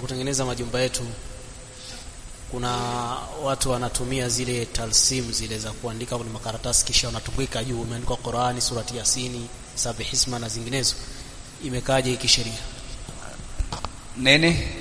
kutengeneza majumba yetu kuna watu wanatumia zile talsim zile za kuandika kwenye makaratasi kisha wanatundika juu imeandikwa Qur'ani surati Yasini sabihisma na zinginezo imekaje kisheria nini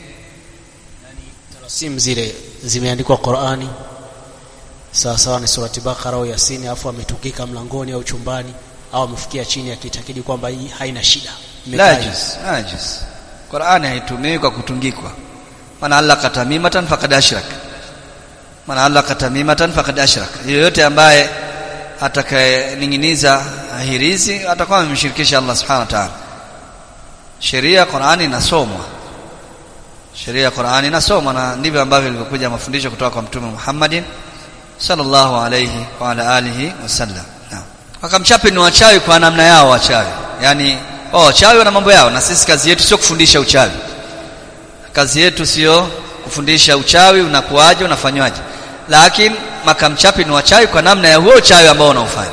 talsim zile zimeandikwa Qur'ani sawa sawa ni surati Bakara au Yasini afu ametundika mlangoni au chumbani au amefikia chini akitakidi kwamba hii haina shida la Imekaje? juz la juz Qur'ani haitumiwi kwa kutungikwa man allaka tamimatan faqad ashrak man allaka tamimatan faqad ashrak yoyote ambaye atakayeninginiza hirizi atakuwa amemshirikisha Allah subhanahu wa ta'ala sheria ya Qur'ani inasomwa sheria ya Qur'ani inasomwa na ndivyo ambavyo ilivyokuja mafundisho kutoka kwa mtume Muhammadin sallallahu alayhi wa ala alihi wasallam naam wakamchape ni wachawi kwa namna yao wachawi yani wao wachawi wana mambo yao na sisi kazi yetu sio kufundisha uchawi kazi yetu sio kufundisha uchawi unakuaje unafanywaje lakini makamchapi ni wachawi kwa namna ya huo uchawi ambao wanaofanya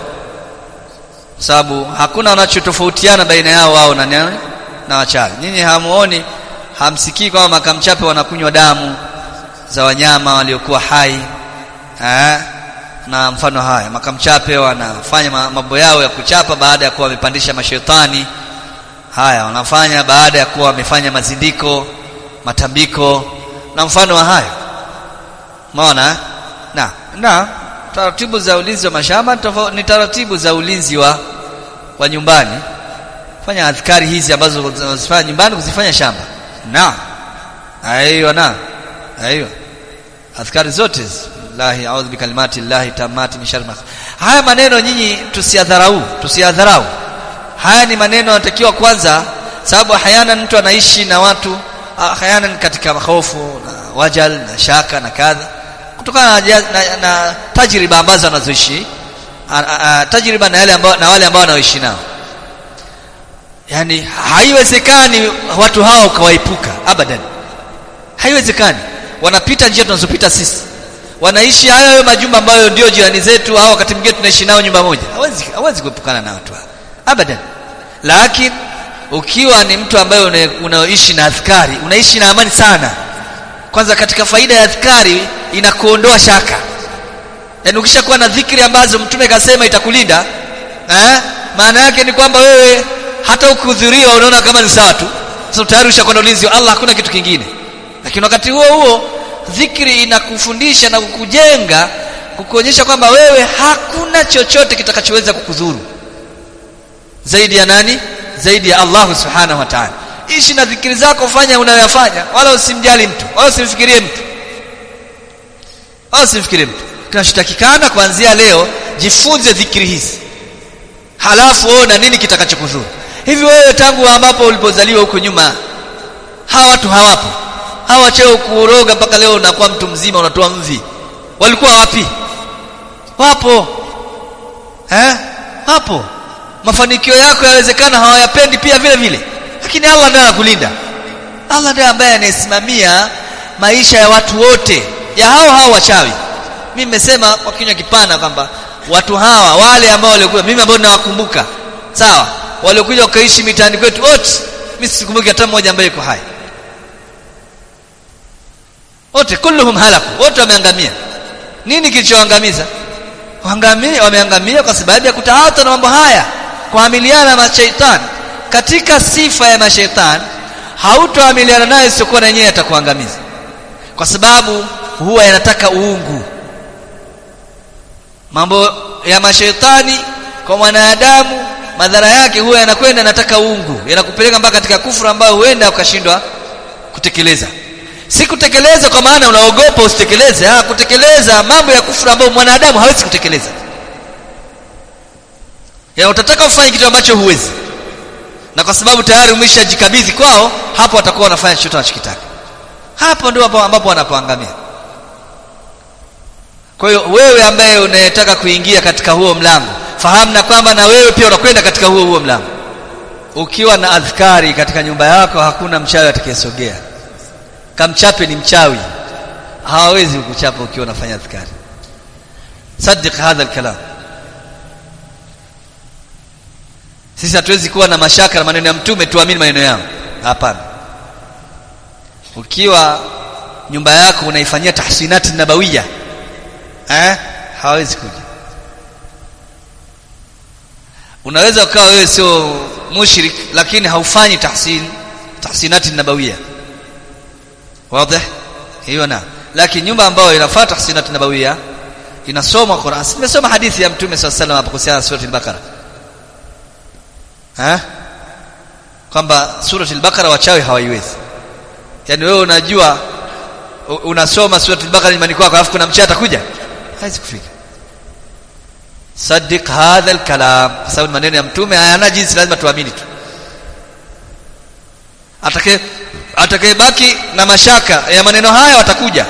sababu hakuna wanachotofautiana baina yao wao na nani na wachawi nyinyi hamuoni hamsikii kwamba makamchape wanakunywa damu za wanyama waliokuwa hai eh na mfano haya makamchape wanafanya ma- mambo yao ya kuchapa baada ya kuwa wamepandisha mashetani haya wanafanya baada ya kuwa wamefanya mazindiko matambiko na mfano wa hayo umeona eh? na na taratibu za ulinzi wa mashamba ni tofa- ni taratibu za ulinzi wa wa nyumbani fanya adhkari hizi ambazo unazifanya nyumbani kuzifanya shamba na aiyo na aiyo adhkari zote hizi. lahi a'udhu bikalimati llahi tamati min sharri ma khalaq. haya maneno nyinyi tusiadharau tusiadharau haya ni maneno yanatakiwa kwanza sababu hayana mtu anaishi na watu ah, hayana katika hofu na wajal na shaka na kadha kutokana na, ja- na, na tajriba ambazo anazoishi a- a- a- tajriba na yale ambao na wale ambao wanaoishi nao yani haiwezekani watu hao kawaepuka abadan haiwezekani wanapita njia tunazopita sisi wanaishi hayo hayo majumba ambayo ndio jirani zetu au wakati mwingine tunaishi nao nyumba moja hawezi hawezi kuepukana na watu hao abadan lakini ukiwa ni mtu ambaye una- unaoishi na adhkari unaishi na amani sana kwanza katika faida ya adhkari inakuondoa shaka yaani ukishakuwa na dhikri ambazo mtume kasema itakulinda eh maana yake ni kwamba wewe hata ukihudhuriwa unaona kama ni sawa tu sasa tayari ushakuwa na ulinzi wa Allah hakuna kitu kingine lakini wakati huo huo dhikri inakufundisha na kukujenga kukuonyesha kwamba wewe hakuna chochote kitakachoweza kukudhuru zaidi ya nani zaidi ya Allah subhanahu wa ta'ala ishi na dhikri zako fanya unayoyafanya wala usimjali mtu wala usimfikirie mtu wala usimfikirie mtu kinachotakikana kuanzia leo jifunze dhikri hizi halafu ona nini kitakachokudhuru hivi wewe tangu ambapo ulipozaliwa huko nyuma hawa watu hawapo hawa cheo kuroga mpaka leo unakuwa mtu mzima unatoa mvi walikuwa wapi wapo eh hapo mafanikio yako yawezekana hawayapendi pia vile vile lakini Allah ndiye anakulinda Allah ndiye ambaye anayesimamia maisha ya watu wote ya hao hao wachawi mimi nimesema kwa kinywa kipana kwamba watu hawa wale ambao walikuwa mimi ambao ninawakumbuka sawa waliokuja wakaishi mitaani kwetu wote mimi sikumbuki hata mmoja ambaye yuko hai wote kulluhum halaku wote wameangamia nini kilichoangamiza waangamia wameangamia kwa sababu ya kutaata na mambo haya kuamiliana na mashaitani katika sifa ya mashaitani hautoamiliana naye isiyokuwa na yenyewe atakuangamiza kwa sababu huwa yanataka uungu mambo ya mashaitani kwa mwanadamu madhara yake huwa yanakwenda yanataka uungu yanakupeleka mpaka katika kufuru ambayo huenda ukashindwa kutekeleza si kutekeleza kwa maana unaogopa usitekeleze ah kutekeleza mambo ya kufuru ambayo mwanadamu hawezi kutekeleza ya utataka ufanye kitu ambacho huwezi na kwa sababu tayari umeshajikabidhi kwao hapo watakuwa wanafanya chochote wanachokitaka hapo ndio ambapo ambapo wanapoangamia kwa hiyo wewe ambaye unayetaka kuingia katika huo mlango fahamu na kwamba na wewe pia unakwenda katika huo huo mlango ukiwa na adhkari katika nyumba yako hakuna mchawi atakayesogea kamchape ni mchawi hawawezi kukuchapa ukiwa unafanya adhkari saddiq hadha alkalam sisi hatuwezi kuwa na mashaka na maneno ya mtume tuamini maneno yao hapana ukiwa nyumba yako unaifanyia tahsinati nabawiya eh hawezi kuja unaweza ukawa wewe sio mushrik lakini haufanyi tahsin tahsinati nabawiya wazi hiyo na lakini nyumba ambayo inafuata tahsinati nabawiya inasoma Qur'an nimesoma hadithi ya mtume swalla sallam hapo kuhusiana na sura al-Baqara eh kwamba sura al-Baqara wachawi hawaiwezi yani wewe unajua unasoma sura al-Baqara nyumbani kwako alafu kuna mchawi atakuja haiwezi kufika saddiq hadha al-kalam kwa sababu maneno ya mtume hayana jinsi lazima tuamini tu atakaye atakayebaki na mashaka ya maneno haya watakuja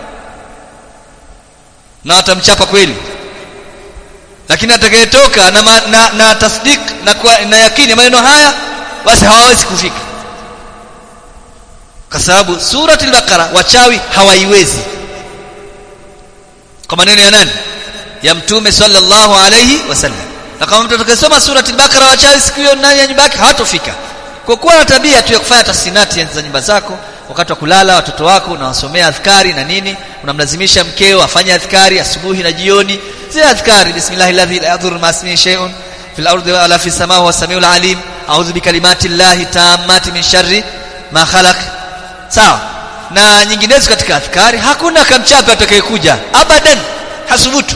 na watamchapa kweli lakini atakayetoka na, ma, na, na tasdik na, kwa, na yakini maneno haya basi hawawezi kufika kwa sababu surati al-Baqara wachawi hawaiwezi kwa maneno ya nani ya mtume sallallahu alayhi wasallam na kama mtu atakayesoma surati al-Baqara wachawi siku hiyo ndani ya nyumba yake hawatofika kwa kuwa na tabia tu ya kufanya tasinati za nyumba zako wakati wa kulala watoto wako unawasomea adhkari na nini unamlazimisha mkeo afanye adhkari asubuhi na jioni zile adhkari bismillahi alladhi la yadhurru ma ismihi shay'un fil ardi wala fis samai huwa samiul alim a'udhu bikalimati llahi tammati min sharri ma khalaq sawa na nyinginezo katika adhkari hakuna kamchape atakayekuja abadan hasubutu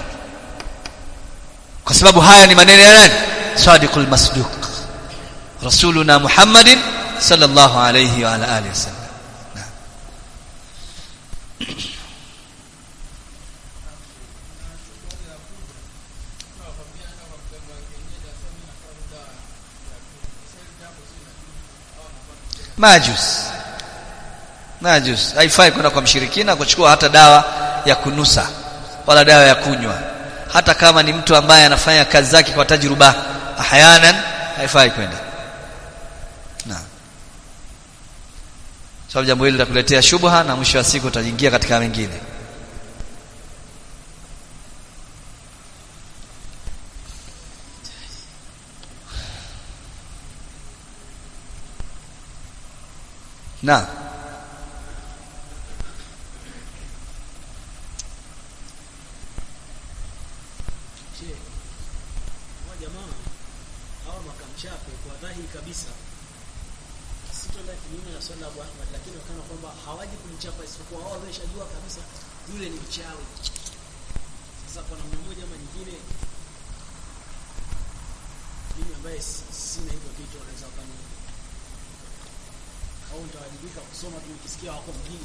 kwa sababu haya ni maneno ya nani sadiqul masduq rasuluna muhammadin sallallahu alayhi wa ala alihi wasallam majus majus haifai kwenda kwa mshirikina kuchukua hata dawa ya kunusa wala dawa ya kunywa hata kama ni mtu ambaye anafanya kazi zake kwa tajruba ahyanan haifai kwenda naam sababu jambo hili litakuletea shubha na mwisho wa siku utaingia katika mengine na Je, hawa jamaa hawa makamchape kwa dhahiri kabisa sitoenda kinyume na swala la Abu Ahmad, lakini wakana kwamba hawaji kumchapa isipokuwa wao wameshajua kabisa yule ni mchawi. Sasa kwa namna moja ama nyingine, mimi ambaye si- sina hivyo vitu wanaweza wakani au nitawajibika kusoma tu nikisikia wako mjini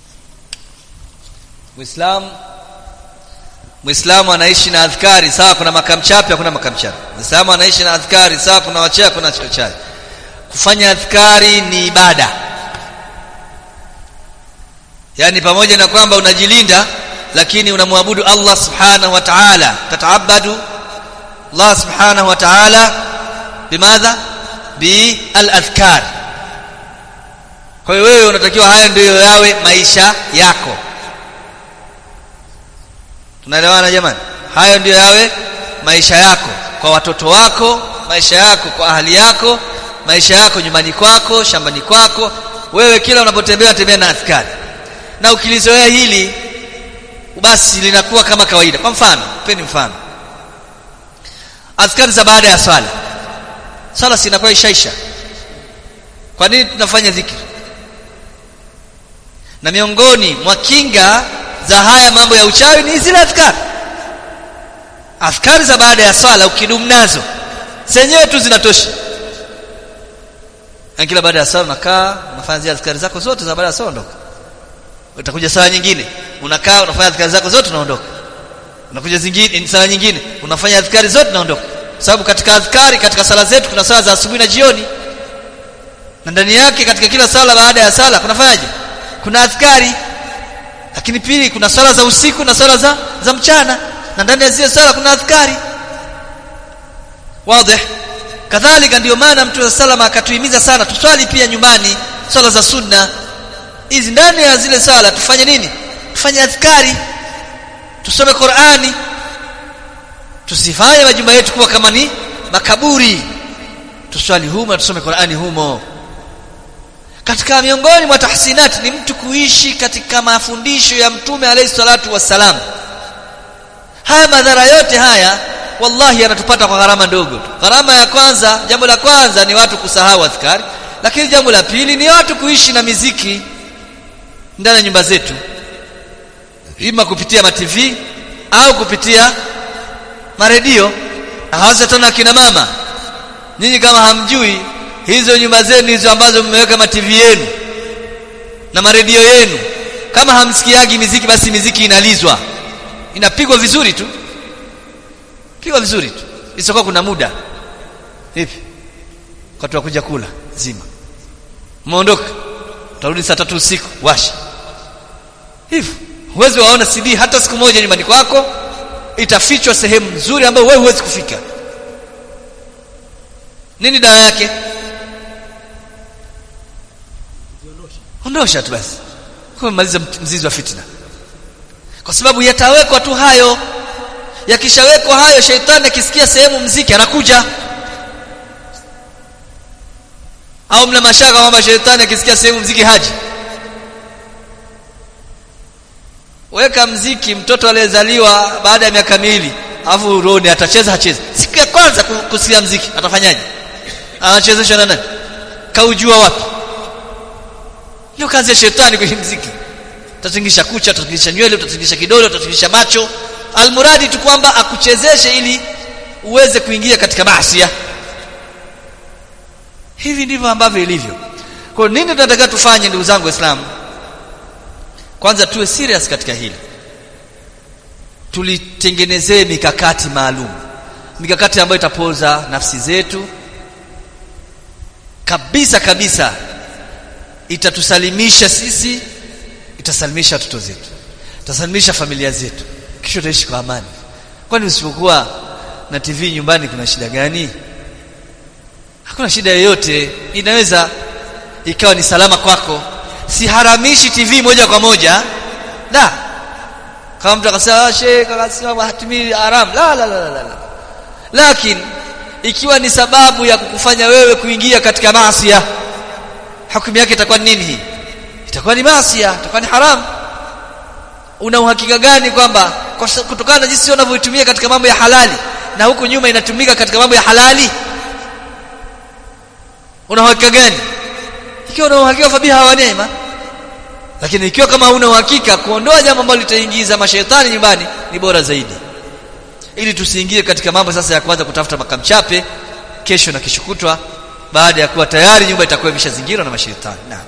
Muislamu Muislamu anaishi na adhkari sawa kuna makamchapi hakuna makamchapi Muislamu anaishi na adhkari sawa kuna wachawi kuna wachawi kufanya adhkari ni ibada yani pamoja na kwamba unajilinda lakini unamwabudu Allah subhanahu wa ta'ala tataabadu Allah subhanahu wa ta'ala bimadha bi al-adhkar kwa hiyo wewe unatakiwa haya ndiyo yawe maisha yako tunaelewana jamani hayo ndiyo yawe maisha yako kwa watoto wako maisha yako kwa ahali yako maisha yako nyumbani kwako shambani kwako wewe kila unapotembea tembea na adhkari na ukilizoea hili basi linakuwa kama kawaida kwa mfano peni mfano adhkari za baada ya swala swala si inakuwa ishaisha kwa nini tunafanya dhikri na miongoni mwa kinga za haya mambo ya uchawi ni zile adhkari adhkari za baada ya swala ukidumu nazo zenyewe tu zinatosha na kila baada ya swala unakaa unafanya zile adhkari zako zote za baada ya swala ondoka utakuja sala nyingine unakaa unafanya adhkari zako zote unaondoka unakuja zingine sala nyingine unafanya adhkari zote unaondoka sababu katika adhkari katika sala zetu kuna sala za asubuhi na jioni na ndani yake katika kila sala baada ya sala kunafanyaje kuna adhkari lakini pili kuna sala za usiku na sala za za mchana na ndani ya zile sala kuna adhkari wazi kadhalika ndio maana mtume wa salama akatuhimiza sana tuswali pia nyumbani swala za sunna hizi ndani ya zile sala tufanye nini tufanye adhkari tusome Qur'ani tusifanye majumba yetu kuwa kama ni makaburi tuswali humo tusome Qur'ani humo katika miongoni mwa tahsinat ni mtu kuishi katika mafundisho ya mtume alayhi salatu wassalam haya madhara yote haya wallahi yanatupata kwa gharama ndogo tu gharama ya kwanza jambo la kwanza ni watu kusahau adhkari lakini jambo la pili ni watu kuishi na miziki ndani ya nyumba zetu ima kupitia ma TV au kupitia maredio hasa tena kina mama nyinyi kama hamjui hizo nyumba zenu hizo ambazo mmeweka ma TV yenu na maredio yenu kama hamsikiagi miziki basi miziki inalizwa inapigwa vizuri tu pigwa vizuri tu isipokuwa kuna muda hivi watu wakuja kula zima umeondoka utarudi saa tatu usiku washa hivyo huwezi waona CD hata siku moja nyumbani kwako itafichwa sehemu nzuri ambayo wewe huwezi kufika nini dawa yake ondosha tu basi kumaliza mzizi wa fitna kwa sababu yatawekwa tu hayo yakishawekwa hayo sheitani akisikia sehemu mziki anakuja au mna mashaka kwamba sheitani akisikia sehemu mziki haji weka mziki mtoto aliyezaliwa baada ya miaka miwili alafu roni atacheza hachezi siku ya kwanza kusikia mziki atafanyaje anachezeshwa na nani kaujua wapi ndio kazi ya shetani kwenye mziki utatingisha kucha utatingisha nywele utatingisha kidole utatingisha macho almuradi tu kwamba akuchezeshe ili uweze kuingia katika maasi hivi ndivyo ambavyo ilivyo kwa nini tunataka tufanye ndugu zangu waislamu kwanza tuwe serious katika hili tulitengenezee mikakati maalum mikakati ambayo itapoza nafsi zetu kabisa kabisa itatusalimisha sisi itasalimisha watoto zetu itasalimisha familia zetu kisha utaishi kwa amani kwani usipokuwa na TV nyumbani kuna shida gani hakuna shida yoyote inaweza ikawa ni salama kwako siharamishi TV moja kwa moja la kama mtu akasema sheikh akasema hatimii haram la la la la la lakini ikiwa ni sababu ya kukufanya wewe kuingia katika maasi hukumu yake itakuwa nini hii itakuwa ni maasi itakuwa ni haram una uhakika gani kwamba kutokana na jinsi unavyoitumia katika mambo ya halali na huku nyuma inatumika katika mambo ya halali una uhakika gani ikiwa una uhakika fabiha wa neema lakini ikiwa kama huna uhakika kuondoa jambo ambalo litaingiza mashaitani nyumbani ni bora zaidi ili tusiingie katika mambo sasa ya kwanza kutafuta makamchape kesho na kesho kutwa baada ya kuwa tayari nyumba itakuwa imeshazingirwa na mashaitani naam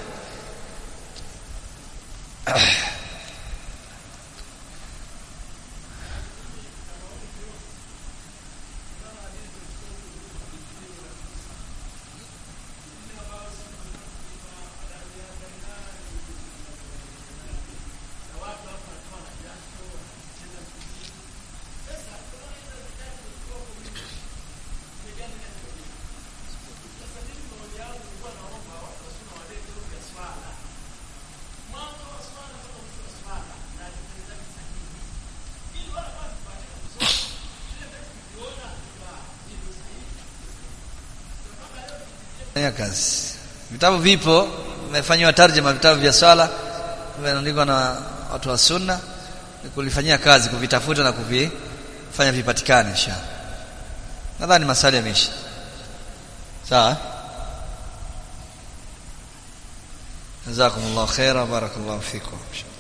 fanya kazi vitabu vipo vimefanywa tarjuma vitabu vya swala vimeandikwa na watu wa sunna ni kulifanyia kazi kuvitafuta na kuvifanya vipatikane inshallah nadhani masali yameisha sawa jazakumullahu khaira barakallahu fikum